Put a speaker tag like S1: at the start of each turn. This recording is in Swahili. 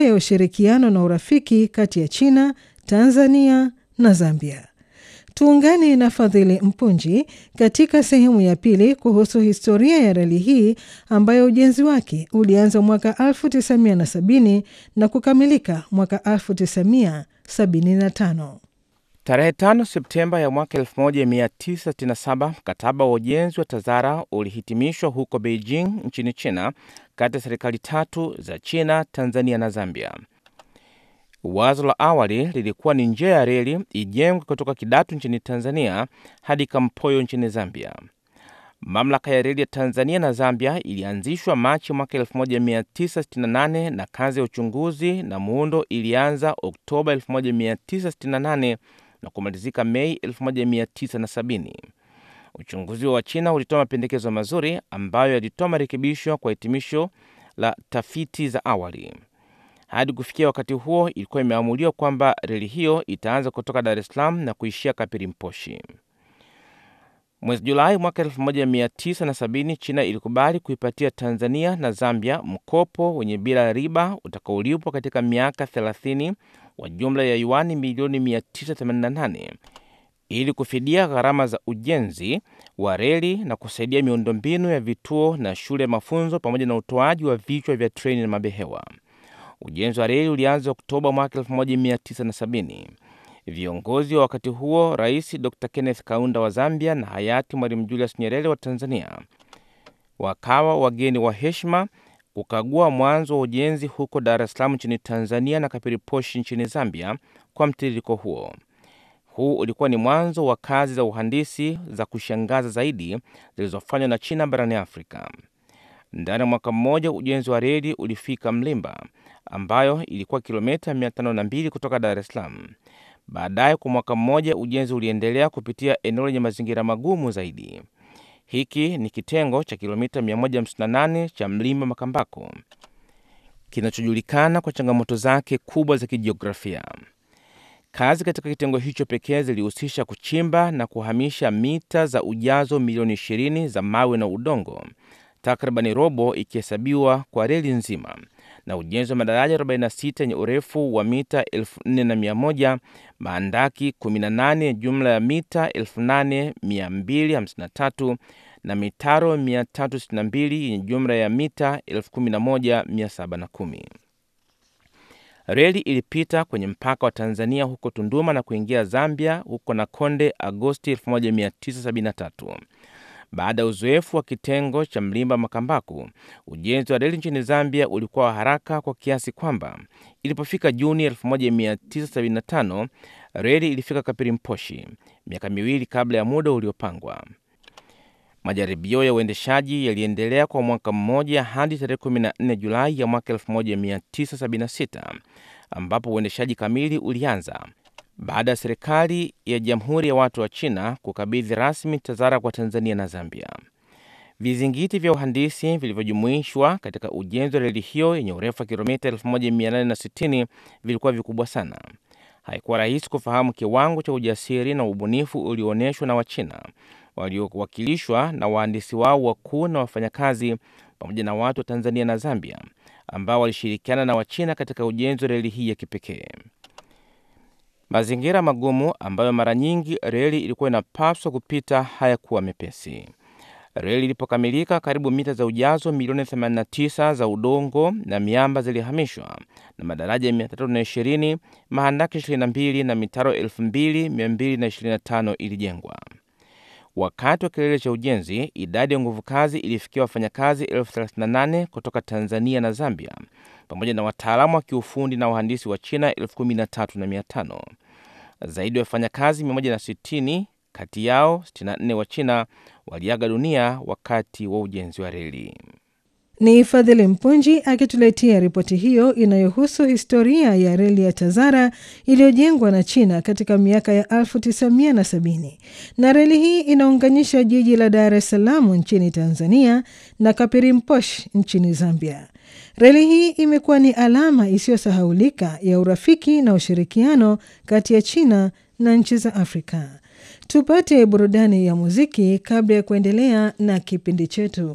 S1: ya ushirikiano na urafiki kati ya China, Tanzania na Zambia. Tuungane na Fadhili Mpunji katika sehemu ya pili kuhusu historia ya reli hii ambayo ujenzi wake ulianza mwaka 1970 na kukamilika mwaka 1975.
S2: Tarehe 5 Septemba ya mwaka 1967 mkataba wa ujenzi wa TAZARA ulihitimishwa huko Beijing nchini China, kati ya serikali tatu za China, Tanzania na Zambia. Wazo la awali lilikuwa ni njia ya reli ijengwe kutoka Kidatu nchini Tanzania hadi Kampoyo nchini Zambia. Mamlaka ya reli ya Tanzania na Zambia ilianzishwa Machi mwaka 1968 na kazi ya uchunguzi na muundo ilianza Oktoba 1968 na kumalizika Mei 1970. Uchunguzi wa China ulitoa mapendekezo mazuri ambayo yalitoa marekebisho kwa hitimisho la tafiti za awali. Hadi kufikia wakati huo, ilikuwa imeamuliwa kwamba reli hiyo itaanza kutoka Dar es Salaam na kuishia Kapirimposhi. Mwezi Julai mwaka 1970 China ilikubali kuipatia Tanzania na Zambia mkopo wenye bila riba utakaolipwa katika miaka 30 wa jumla ya yuani milioni 988 ili kufidia gharama za ujenzi wa reli na kusaidia miundombinu ya vituo na shule ya mafunzo pamoja na utoaji wa vichwa vya treni na mabehewa. Ujenzi wa reli ulianza Oktoba mwaka 1970. Viongozi wa wakati huo, Rais Dr Kenneth Kaunda wa Zambia na hayati Mwalimu Julius Nyerere wa Tanzania, wakawa wageni wa heshima kukagua mwanzo wa ujenzi huko Dar es Salaam nchini Tanzania na Kapiriposhi nchini Zambia. Kwa mtiririko huo, huu ulikuwa ni mwanzo wa kazi za uhandisi za kushangaza zaidi zilizofanywa na China barani Afrika. Ndani ya mwaka mmoja ujenzi wa reli ulifika Mlimba ambayo ilikuwa kilomita 502 kutoka Dar es Salaam. Baadaye kwa mwaka mmoja ujenzi uliendelea kupitia eneo lenye mazingira magumu zaidi. Hiki ni kitengo cha kilomita 158 cha Mlimba Makambako kinachojulikana kwa changamoto zake kubwa za kijiografia. Kazi katika kitengo hicho pekee zilihusisha kuchimba na kuhamisha mita za ujazo milioni 20 za mawe na udongo, takribani robo ikihesabiwa kwa reli nzima na ujenzi wa madaraja 46 yenye urefu wa mita 4100, maandaki 18 jumla ya mita 8253 na mitaro 362 yenye jumla ya mita 11710. Reli ilipita kwenye mpaka wa Tanzania huko Tunduma na kuingia Zambia huko Nakonde Agosti 1973. Baada ya uzoefu wa kitengo cha Mlimba Makambaku, ujenzi wa reli nchini Zambia ulikuwa wa haraka kwa kiasi kwamba ilipofika Juni 1975 reli ilifika Kapirimposhi miaka miwili kabla ya muda uliopangwa. Majaribio ya uendeshaji yaliendelea kwa mwaka mmoja hadi tarehe 14 Julai ya mwaka 1976 ambapo uendeshaji kamili ulianza baada ya serikali ya Jamhuri ya Watu wa China kukabidhi rasmi TAZARA kwa Tanzania na Zambia. Vizingiti vya uhandisi vilivyojumuishwa katika ujenzi wa reli hiyo yenye urefu wa kilomita 1860 vilikuwa vikubwa sana. Haikuwa rahisi kufahamu kiwango cha ujasiri na ubunifu ulioonyeshwa na Wachina waliowakilishwa na wahandisi wao wakuu na wafanyakazi pamoja na watu wa Tanzania na Zambia ambao walishirikiana na Wachina katika ujenzi wa reli hii ya kipekee. Mazingira magumu ambayo mara nyingi reli ilikuwa inapaswa kupita hayakuwa mepesi. Reli ilipokamilika, karibu mita za ujazo milioni 89 za udongo na miamba zilihamishwa na madaraja 320, mahandaki 22 na mitaro 2225 ilijengwa. Wakati wa kilele cha ujenzi, idadi ya nguvu kazi ilifikia wafanyakazi elfu 38 kutoka Tanzania na Zambia pamoja na wataalamu wa kiufundi na wahandisi wa China elfu kumi na tatu na mia tano. Zaidi ya wafanyakazi 160 kati yao 64 wa China waliaga dunia wakati wa ujenzi wa reli.
S1: Ni Fadhili Mpunji akituletea ripoti hiyo inayohusu historia ya reli ya TAZARA iliyojengwa na China katika miaka ya 1970 na reli hii inaunganisha jiji la Dar es Salaam nchini Tanzania na Kapirimposh nchini Zambia. Reli hii imekuwa ni alama isiyosahaulika ya urafiki na ushirikiano kati ya China na nchi za Afrika. Tupate burudani ya muziki kabla ya kuendelea na kipindi chetu.